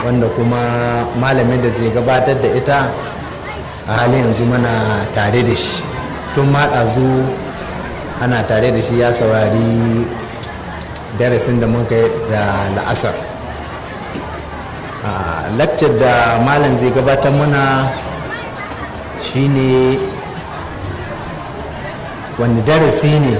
wanda kuma malamin da zai gabatar da ita a halin yanzu mana tare da shi tun maɗazu ana tare da shi ya saurari darasin da muka yi da la'asar lakcar da malam zai gabatar mana shine wani darasi ne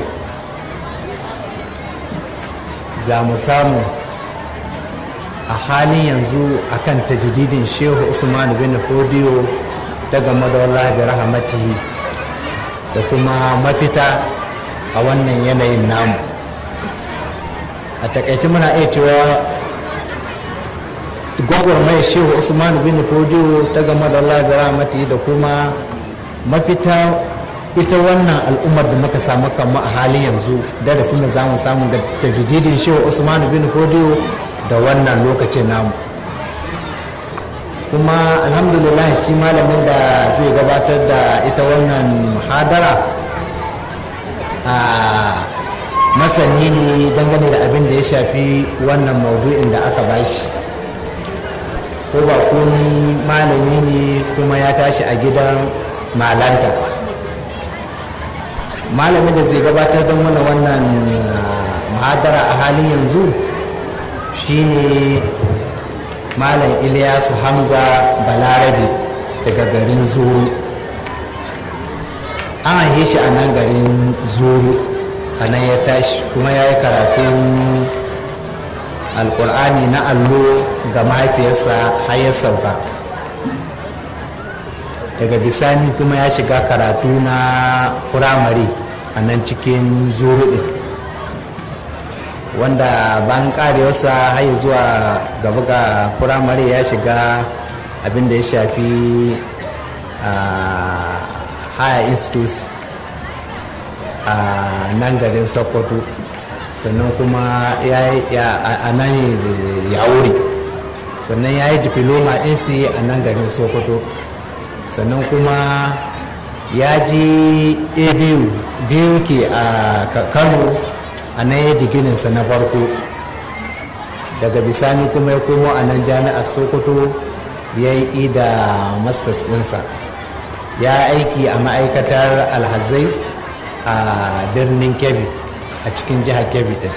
za mu samu a halin yanzu akan tajdidin shehu usman bin fodiyo daga madawar da rahamatihi da kuma mafita a wannan yanayin namu a takaice muna iya cewa gwagwarmayar shehu usman bin fodiyo ta game da Allah da rahmati da kuma mafita ita wannan al'ummar da muka samu kanmu a halin yanzu darasin da za mu samu ga tajididin shehu usman bin fodiyo da wannan lokacin namu kuma alhamdulillah shi malamin da zai gabatar da ita wannan muhadara a masani ne dangane da abin da ya shafi wannan maudu'in da aka bashi ko ba komi malami ne kuma ya tashi a gidan malanta malamin da zai gabatar don mana wannan muhadara a halin yanzu shine malam iliyasu hamza balarabe daga garin zuru an haife shi a nan garin zuru a nan ya tashi kuma ya yi karatun alkur'ani na allo ga mahaifiyarsa har ya sauka daga bisani kuma ya shiga karatu na firamare a nan cikin zuru ɗin wanda bayan karewarsa har zuwa gaba ga firamare ya shiga abin da ya shafi higher institutes a nan garin sokoto sannan kuma a nan ya wuri sannan ya yi diploma ɗinsi a nan garin sokoto sannan kuma ya ji abu biyu ke a kano a nan ya digininsa na farko daga bisani kuma ya komo a nan jami'ar sokoto ya yi da masters ɗinsa ya aiki a ma'aikatar alhazai a birnin kebbi a cikin jihar kebbi din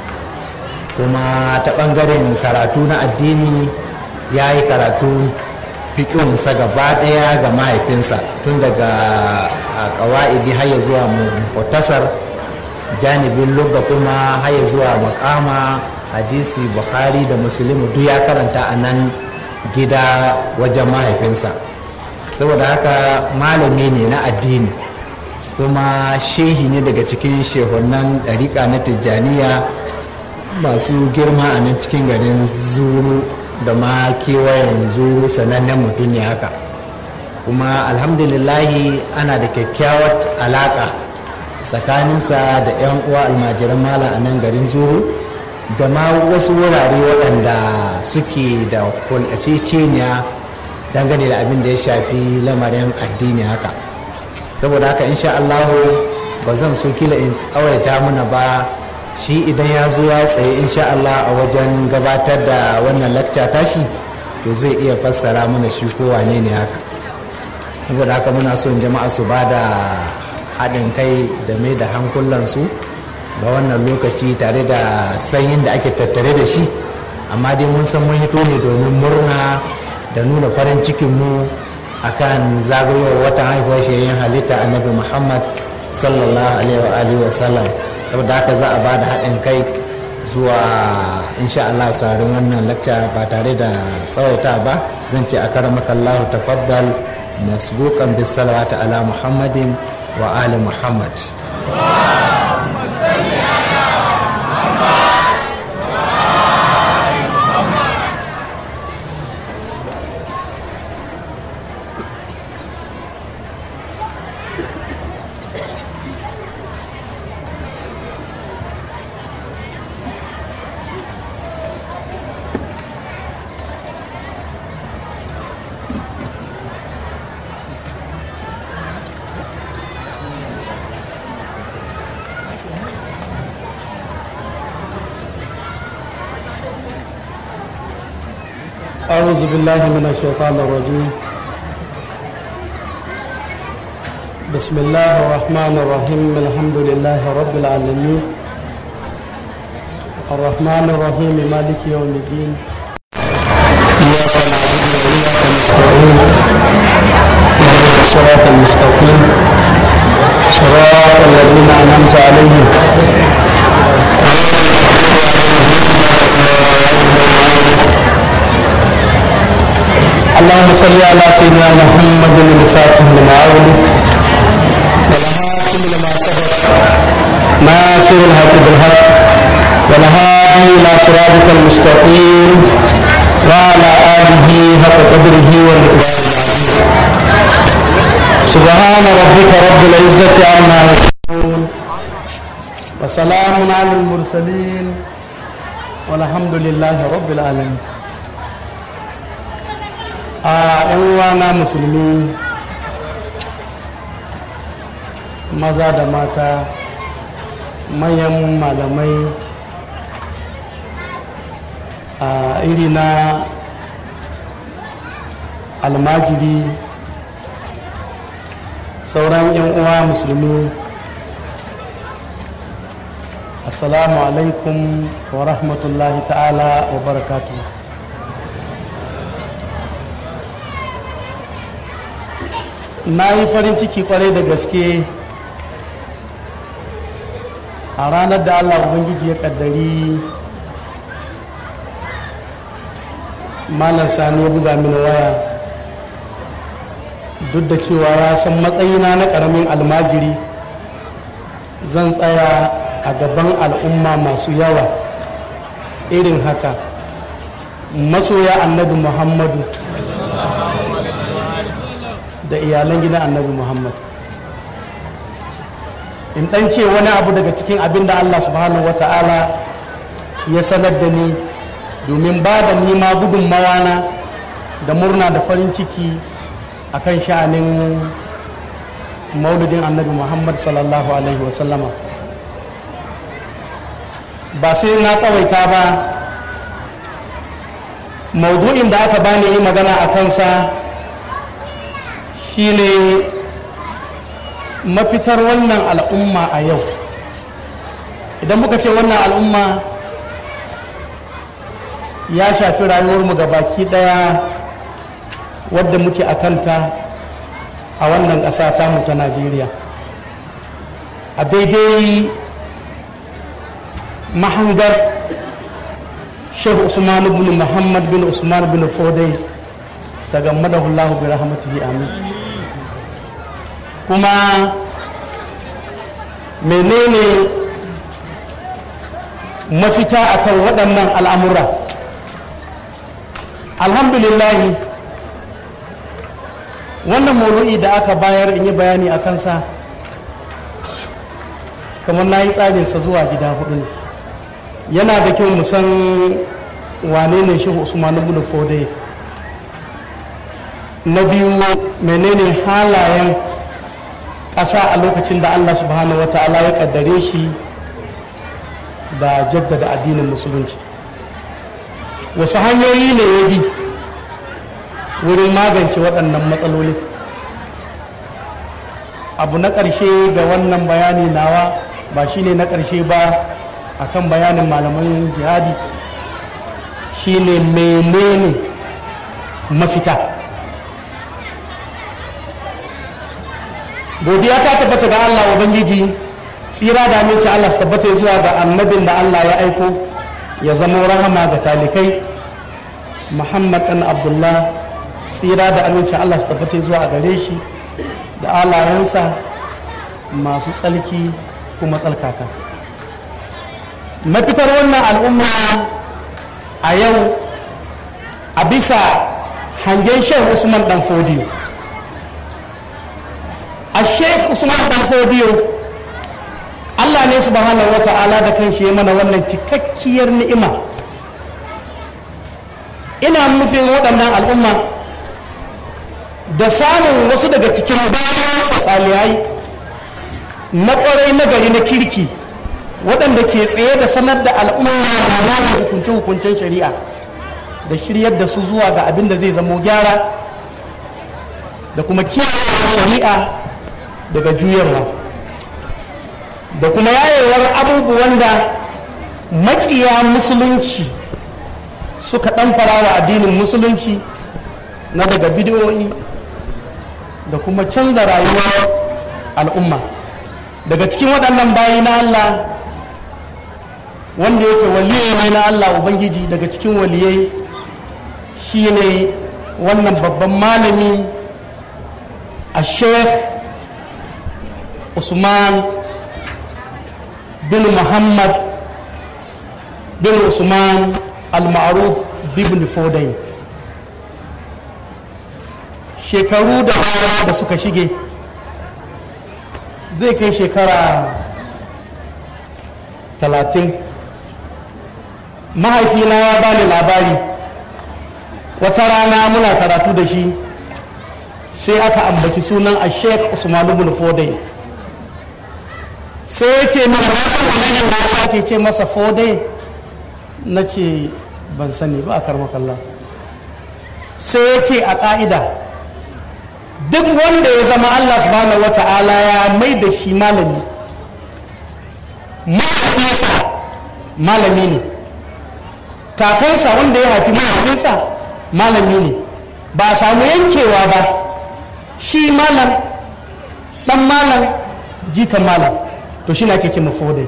kuma ta ɓangaren karatu na addini ya yi karatu fiƙinsa gaba ɗaya ga mahaifinsa tun daga ƙawa'idi har ya zuwa mutasar janibin lugga kuma har ya zuwa makama hadisi bukhari da musulmi duk ya karanta a nan gida wajen mahaifinsa saboda haka malami ne na addini kuma shehi ne daga cikin shehunan ɗariƙa na tijjaniya masu girma a nan cikin garin zuru da ma kewayen zuru sanannen mutum ne haka kuma alhamdulillahi ana da kyakkyawar alaƙa tsakaninsa da 'yan uwa almajiran mala a nan garin zuru da ma wasu wurare waɗanda suke da kulaceceniya dangane da abin da ya shafi lamarin addini haka saboda haka insha Allahu ba zan so kila in tsawaita muna ba shi idan ya zo ya tsaye insha Allah a wajen gabatar da wannan lakca tashi to zai iya fassara mana shi ko wane ne haka saboda haka muna son jama'a su ba da haɗin kai da mai da hankulansu ga wannan lokaci tare da sanyin da ake tattare da shi amma dai mun san mun hito ne domin murna da nuna farin cikinmu akan zagayowar watan haihuwar shayayyen halitta annabi muhammad sallallahu alaihi wa sallam saboda haka za a ba da haɗin kai zuwa insha Allah saurin wannan lakca ba tare da tsawaita ba zan ce a karamaka Allah tafaddal masbuqan bis salawati ala muhammadin wa ali muhammad أعوذ بالله من الشيطان الرجيم بسم الله الرحمن الرحيم الحمد لله رب العالمين الرحمن الرحيم مالك يوم الدين إياك نعبد وإياك نستعين اهدنا الصراط المستقيم صراط الذين أنعمت عليهم اللهم صل على سيدنا محمد الفاتح لما أغلق والهاتم لما سبق ناصر الحق بالحق والهادي إلى صراطك المستقيم وعلى آله حق قدره والمقدار العظيم سبحان ربك رب العزة عما يصفون وسلام على المرسلين والحمد لله رب العالمين a 'yan uwana musulmi maza da mata manyan malamai a iri na almajiri sauran 'yan uwa musulmi assalamu alaikum wa rahmatullahi ta'ala wa barakatuhu na yi farin ciki kwarai da gaske a ranar da allah ubangiji ya kaddari malam sani ya buga mini waya duk da cewa ya san matsayina na karamin almajiri zan tsaya a gaban al'umma masu yawa irin haka masoya annabi muhammadu da iyalan gidan annabi muhammad in dan ce wani abu daga cikin abin da allah subhanahu wa ta'ala ya sanar da ni domin ba da nima gudunmawa na da murna da farin ciki akan sha'anin mauludin annabi muhammad sallallahu alaihi wasallama ba sai na tsawaita ba maudu'in da aka bani yi magana a kansa shine mafitar wannan al'umma a yau idan muka ce wannan al'umma ya shafi rayuwarmu ga baki daya wadda muke a kanta a wannan ƙasa tamu ta najeriya a daidai mahangar shehu usman bin muhammad bin usman bin fodai ta gammadahu allahu bi rahmatihi amin kuma menene mafita akan waɗannan al'amura alhamdulillahi wannan maudu'i da aka bayar in yi bayani a kansa kamar na yi tsarinsa zuwa gida hudu yana da kyau mu san wane ne shi usman ibn fodai na biyu menene halayen ƙasa a lokacin da allah subhanahu wata'ala ya ƙaddare shi da jaddada addinin musulunci wasu hanyoyi ne ya bi wurin magance waɗannan matsaloli abu na ƙarshe ga wannan bayani nawa ba shine na ƙarshe ba akan bayanin malaman jihadi shine menene mafita godiya ta tabbata ga Allah Ubangiji tsira da aminci Allah su tabbata zuwa ga annabin da Allah ya aiko ya zama rahama ga talikai Muhammad ɗan Abdullah tsira da aminci Allah su tabbata zuwa gare shi da alayensa masu tsalki kuma tsalkaka mafitar wannan al'umma a yau a bisa hangen shan usman dan fodiyo a sheikh usman dan fodiyo allah ne subhanahu wa ta'ala da kan shi mana wannan cikakkiyar ni'ima ina nufin waɗannan al'umma da samun wasu daga cikin bayansa salihai na ƙwarai na gari na kirki waɗanda ke tsaye da sanar da al'umma na hukunce-hukuncen shari'a da shiryar da su zuwa ga abin da zai zamo gyara da kuma kiyaye shari'a daga juyarwa da kuma yayewar abubuwan da makiya musulunci suka ɗan wa addinin musulunci na daga bidiyoyi da kuma canza rayuwar al'umma daga cikin waɗannan bayi na Allah wanda yake waliyai ne na Allah Ubangiji daga cikin waliyai shi ne wannan babban malami a sheikh usman bin muhammad bin usman al-ma'ruf bin fodai shekaru da da suka shige zai kai shekara talatin mahaifina ya bani labari wata rana muna karatu da shi sai aka ambaci sunan a sheikh usman ibn fodai sai ya ce mana wasu wani da sake ce masa fodai na ce ban sani ba a karmakalla sai ya ce a ƙa'ida duk wanda ya zama allah subhanahu wa ta'ala ya mai da shi malami mahaifinsa malami ne kakansa wanda ya haifi mahaifinsa malami ne ba a samu yankewa ba shi malam dan malam jikan malam to shi na ke ce mafodai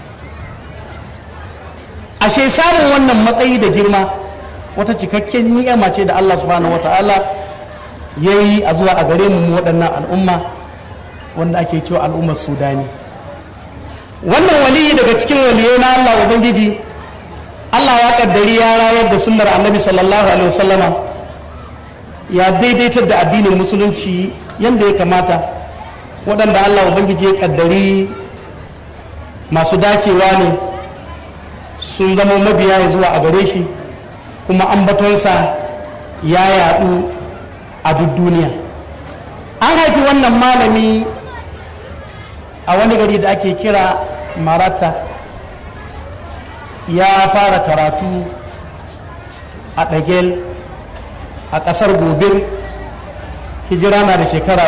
ashe samun wannan matsayi da girma wata cikakken ni'ima ce da Allah subhanahu wata'ala ya yi a zuwa a gare mu waɗannan al'umma wanda ake cewa al'ummar sudani wannan waliyi daga cikin waliyai na Allah ubangiji Allah ya kaddari ya rayar da sunnar annabi sallallahu alaihi wasallama ya daidaitar da addinin musulunci yadda ya kamata waɗanda Allah ubangiji ya kaddari masu dacewa ne sun zama mabiya zuwa a gare shi kuma ambatonsa ya yaɗu a duk duniya an haifi wannan malami a wani gari da ake kira marata ya fara karatu a ɗagel a ƙasar gobir hijira na da shekara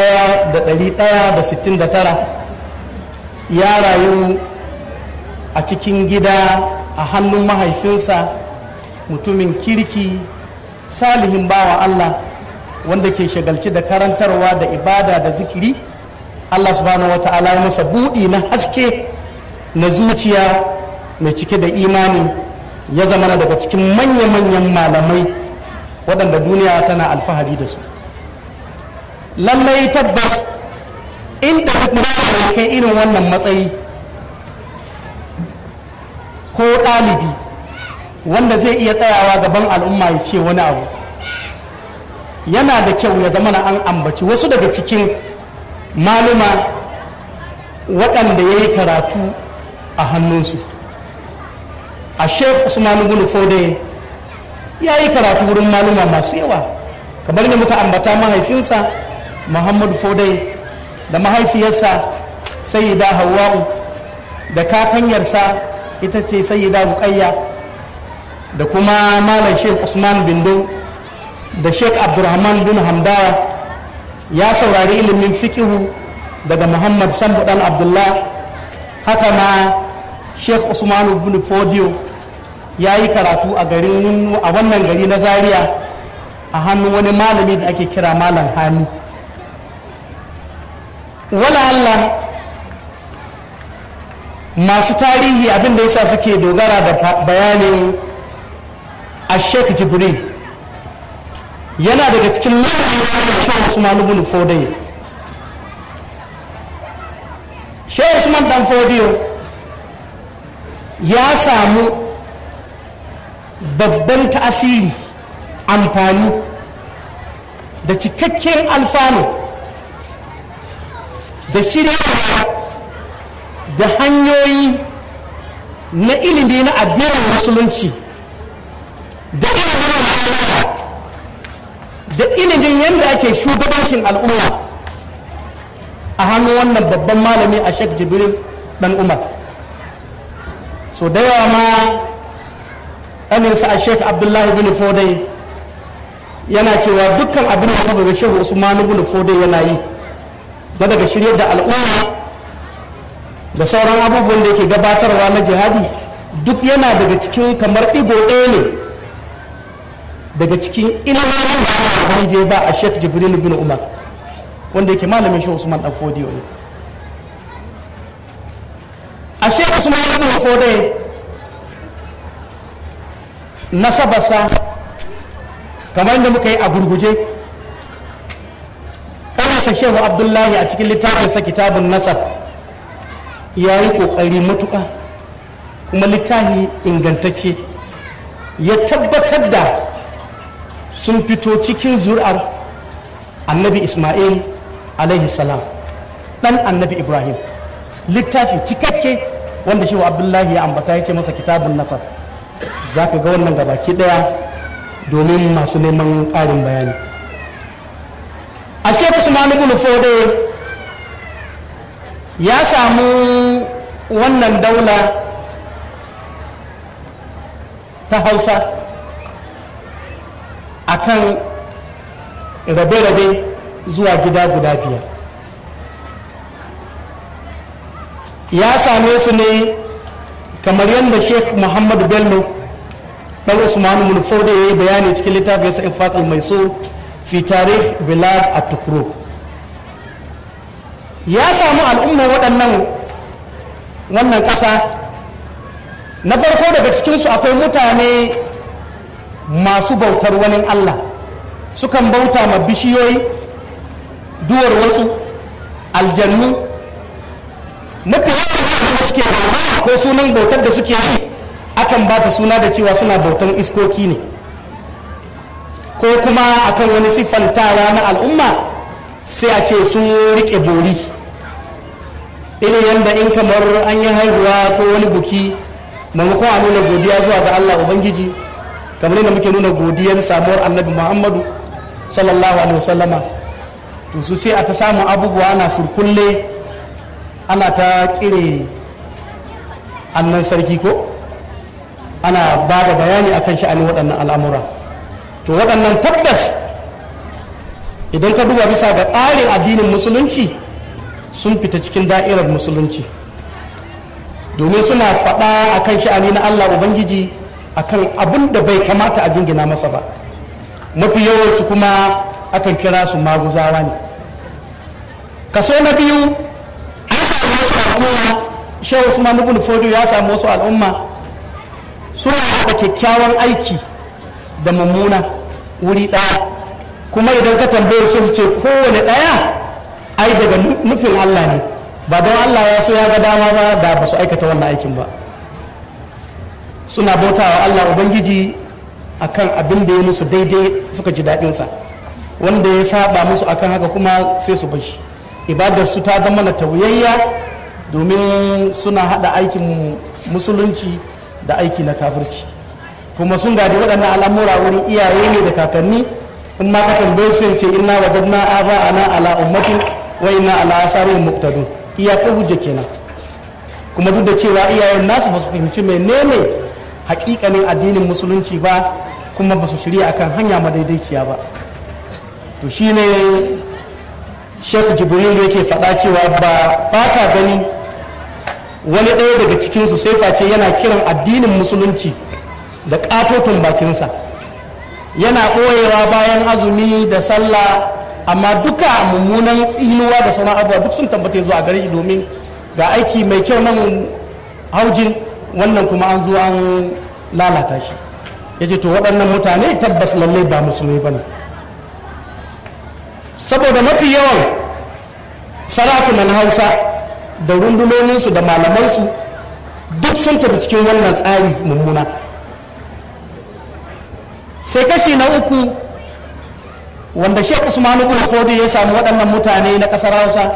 1169 ya rayu a cikin gida a hannun mahaifinsa mutumin kirki salihin bawa Allah wanda ke shagalci da karantarwa da ibada da zikiri Allah subhanahu wa ta'ala ya masa buɗi na haske na zuciya mai cike da imani ya zama daga cikin manya-manyan malamai waɗanda duniya tana alfahari da su lallai tabbas inda duk kai irin wannan matsayi ko ɗalibi wanda zai iya tsayawa gaban al'umma ya ce wani abu yana da kyau ya zama na an ambaci wasu daga cikin maluma waɗanda ya yi karatu a hannunsu a sheikh usman ibn fode ya yi karatu wurin maluma masu yawa kamar da muka ambata mahaifinsa muhammadu fode da mahaifiyarsa sayyida hawa'u da kakanyarsa ita ce sayyida ruqayya da kuma malam sheikh usman bindo da sheikh abdurrahman bin hamdawa ya saurari ilimin fikihu daga muhammad sambu dan abdullah haka ma sheikh usman bin fodiyo ya yi karatu a garin a wannan gari na zaria a hannun wani malami da ake kira malam hani wala Allah masu tarihi abin da yasa suke dogara da bayanin a sheikh jibril yana daga cikin malamin shehu usman ibn fodai shehu usman dan fodiyo ya samu babban tasiri amfani da cikakken alfanu da shirya da hanyoyi na ilimi na addinin musulunci da ilimin da ilimin yadda ake shugabancin al'umma a hannun wannan babban malami a shek jibril dan umar so da yawa ma ɗaninsa a sheik abdullahi bin fodai yana cewa dukkan abin da kaga shehu usman bin fodai yana yi na daga shirye da al'umma da sauran abubuwan da yake gabatarwa na jihadi duk yana daga cikin kamar ɗigo ɗaya ne daga cikin ilimin da je ba a sheik jibril bin umar wanda yake malamin shehu usman dan fodiyo ne a sheik usman bin fodai nasabarsa kamar yadda muka yi a gurguje kanasa shehu abdullahi a cikin littafinsa kitabun nasab ya yi ƙoƙari matuƙa kuma littafi ingantacce ya tabbatar da sun fito cikin zuri'ar annabi ismail alaihi salam ɗan annabi ibrahim littafi cikakke wanda shehu abdullahi ya ambata ya ce masa kitabun nasab za ka ga wannan gabaki daya domin masu neman ƙarin bayani a shekku usman ibn fode ya samu wannan daula ta hausa akan rabe-rabe zuwa gida guda biyar ya same su ne kamar yadda sheikh muhammadu bello dan usmanu mulfauda ya yi bayani cikin littafin sa infaq al-maisur fi tarikh bilad at-tukru ya samu al'umma waɗannan wannan ƙasa na farko daga cikinsu akwai mutane masu bautar wani allah sukan bauta ma bishiyoyi duwar wasu aljannu mafi yawan suke ko sunan bautar da suke yi akan ba ta suna da cewa suna bautan iskoki ne ko kuma akan wani siffantawa na al'umma sai a ce sun rike bori irin yadda in kamar an yi haihuwa ko wani buki maimakon a nuna godiya zuwa ga allah ubangiji kamar yadda muke nuna godiyar samuwar annabi muhammadu sallallahu alaihi wasallama to su sai a ta samun abubuwa ana surkulle ana ta kire annan sarki ko ana ba da bayani akan sha'anin waɗannan al'amura to waɗannan tabbas idan ka duba bisa ga tsarin addinin musulunci sun fita cikin da'irar musulunci domin suna faɗa akan sha'ani na allah ubangiji akan abin da bai kamata a jingina masa ba mafi yawansu kuma akan kira su maguzawa ne kaso na biyu an samu wasu al'umma shehu usman ibn fodo ya samu wasu al'umma suna haɗa kyakkyawan aiki da mummuna wuri ɗaya kuma idan ka tambaye su ce kowane ɗaya ai daga nufin allah ne ba don allah ya so ya ga dama ba da ba su aikata wannan aikin ba suna bautawa allah ubangiji akan abin da ya musu daidai suka ji daɗinsa wanda ya saba musu akan haka kuma sai su bashi ibadar su ta zama na tauyayya domin suna hada aikin musulunci da aiki na kafirci kuma sun gadi waɗannan al'amura wurin iyaye ne da kakanni in ma ka tambaye su ce inna wajadna aba ana ala ummatin wa inna ala asarin muqtadun iyakar hujja kenan kuma duk da cewa iyayen nasu ba su fahimci menene hakikanin addinin musulunci ba kuma ba su shirya akan hanya madaidaiciya ba to shine shek jibril yake faɗa cewa ba ba ka gani wani ɗaya daga cikinsu sai face yana kiran addinin musulunci da ƙatoton bakinsa yana ɓoyewa bayan azumi da sallah amma duka mummunan tsinuwa da sauran abubuwa duk sun tabbata zuwa gare shi domin ga aiki mai kyau nan haujin wannan kuma an zo an lalata shi ya ce to waɗannan mutane tabbas lallai ba musulmi ba ne saboda mafi yawan sarakunan hausa da rundunoninsu da malamansu duk sun tafi cikin wannan tsari mummuna sai kashi na uku wanda shek usmanu bin fodi ya samu waɗannan mutane na ƙasar hausa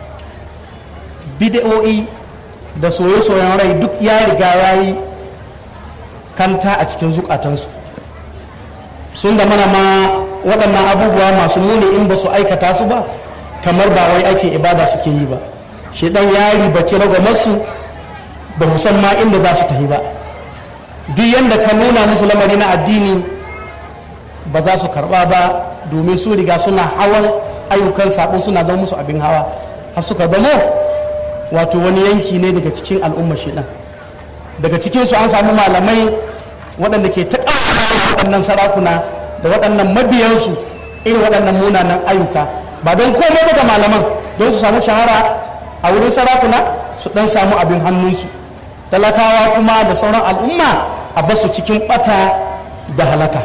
bidiyo'i da soye-soyen rai duk ya riga ya yi kanta a cikin zukatansu sun da mana ma waɗannan abubuwa masu muni in ba su aikata su ba kamar ba wai aikin ibada suke yi ba shi ɗan ya ribaci ragwamarsu ba musamman inda za su tafi ba duk yadda ka nuna musu lamari na addini ba za su karba ba domin su riga suna hawan ayyukan sabo suna zama musu abin hawa har suka zamo wato wani yanki ne daga cikin al'ummar shi daga cikinsu an samu malamai waɗanda ke ta waɗannan sarakuna da waɗannan mabiyansu irin waɗannan munanan ayyuka ba don komai daga malaman don su samu shahara a wurin sarakuna su ɗan samu abin hannunsu talakawa kuma da sauran al'umma a basu cikin ɓata da halaka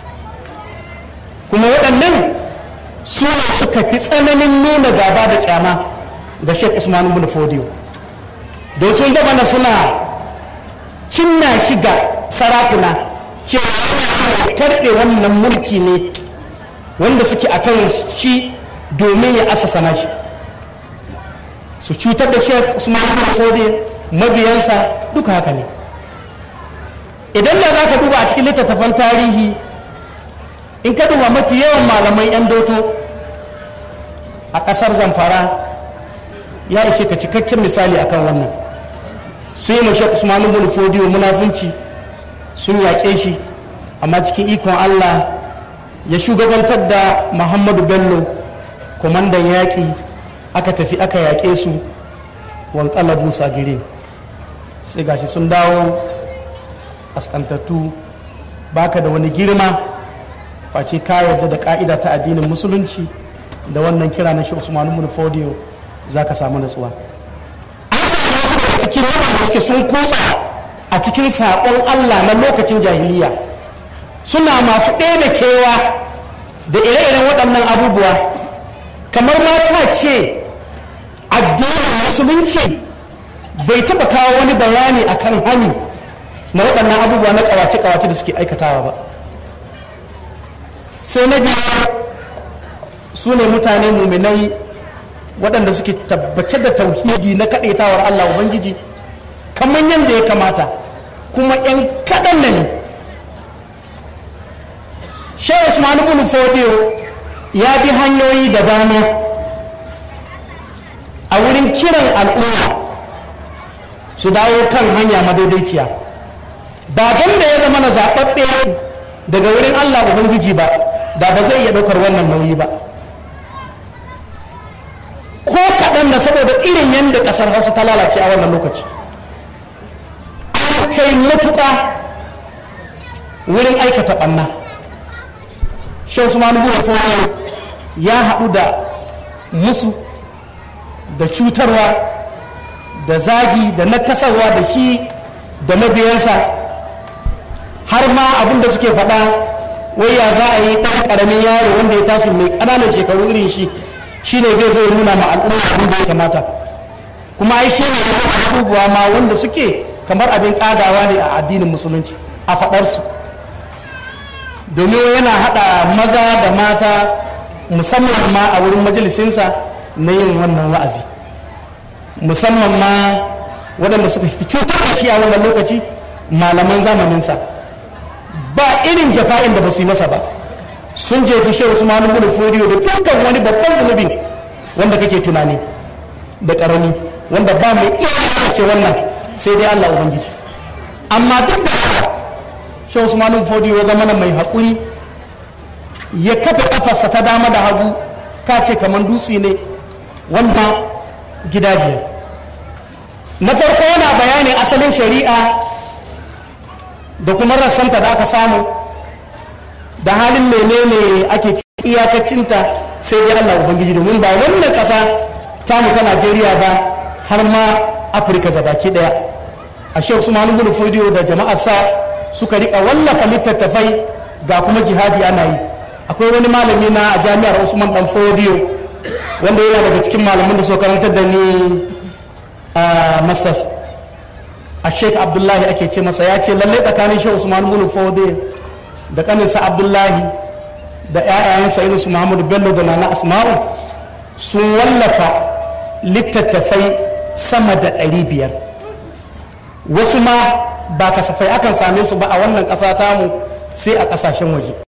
kuma waɗannan su suka fi tsananin nuna gaba da kyama ga sheikh usman ibn fodiyo don sun gaba na suna cinna shiga sarakuna cewa karɓe wannan mulki ne wanda suke a kan shi domin ya asasa nashi su cutar da sheikh usman ibn fodiyo mabiyansa duka haka ne idan da za ka duba a cikin littattafan tarihi in ka duba mafi yawan malamai 'yan doto a ƙasar zamfara ya ishe ka cikakken misali akan wannan su yi mashi usmanu bin fodiyo munafunci sun yaƙe shi amma cikin ikon allah ya shugabantar da muhammadu bello kwamandan yaƙi aka tafi aka yaƙe su wankalabu sagire sai gashi sun dawo askantattu baka da wani girma face ka yarda da ka'ida ta addinin musulunci da wannan kira na shi usman ibn fodiyo za ka samu natsuwa cikin wanda suke sun kusa a cikin saƙon allah na lokacin jahiliya suna masu ɗaya kewa da ire-iren waɗannan abubuwa kamar mata ce addinin musulunci bai taɓa kawo wani bayani akan hani na waɗannan abubuwa na ƙawace-ƙawace da suke aikatawa ba sai na biyu su ne mutane muminai waɗanda suke tabbace da tauhidi na kaɗaitawar Allah Ubangiji kamar yadda ya kamata kuma 'yan kaɗan na ne Shehu Usman ibn Fodiyo ya bi hanyoyi da dama a wurin kiran al'umma su dawo kan hanya madaidaiciya ba don da ya zama na zaɓaɓɓe daga wurin Allah Ubangiji ba da ba zai iya ɗaukar wannan nauyi ba ko kaɗan na saboda irin yadda ƙasar hausa ta lalace a wannan lokaci an kai matuƙa wurin aikata ɓanna shan su manu ya haɗu da musu da cutarwa da zagi da nakasarwa da shi da mabiyansa har ma abin da suke faɗa wai ya za a yi ɗan ƙaramin yaro wanda ya tashi mai ƙananan shekaru irin shi shi ne zai zo ya nuna ma al'umma abin da ya kamata kuma ai shi ne abubuwa ma wanda suke kamar abin ƙadawa ne a addinin musulunci a faɗarsu domin yana haɗa maza da mata musamman ma a wurin majalisinsa na yin wannan wa'azi musamman ma waɗanda suka fi cutar da shi a wannan lokaci malaman zamaninsa ba irin jafa'in da ba su yi masa ba sun jefi shehu usmanu bin furiyo da dukkan wani babban zunubin wanda kake tunani da karami wanda ba mai iya ce wannan sai dai Allah ubangiji amma duk da haka shehu usmanu bin furiyo ya zama mai haƙuri ya kafa kafarsa ta dama da hagu ka ce kamar dutse ne wanda gida biyar na farko yana bayanin asalin shari'a da kuma rassanta da aka samu da halin menene ake iyakacinta sai dai Allah Ubangiji domin ba wannan ƙasa tamu ta Najeriya ba har ma Afirka da baki ɗaya a Sheikh Usman ibn Fodiyo da jama'arsa suka rika wallafa littattafai ga kuma jihadi ana yi akwai wani malami na a jami'ar Usman dan Fodiyo wanda yana daga cikin malamin da suka karantar da ni a masters a sheik abdullahi ake ce masa ya ce lallai tsakanin shi usman bin fode da kaninsa abdullahi da ƴaƴayensa irin su muhammadu bello da nana asma'u sun wallafa littattafai sama da ɗari biyar wasu ma ba kasafai akan same su ba a wannan ƙasa tamu sai a ƙasashen waje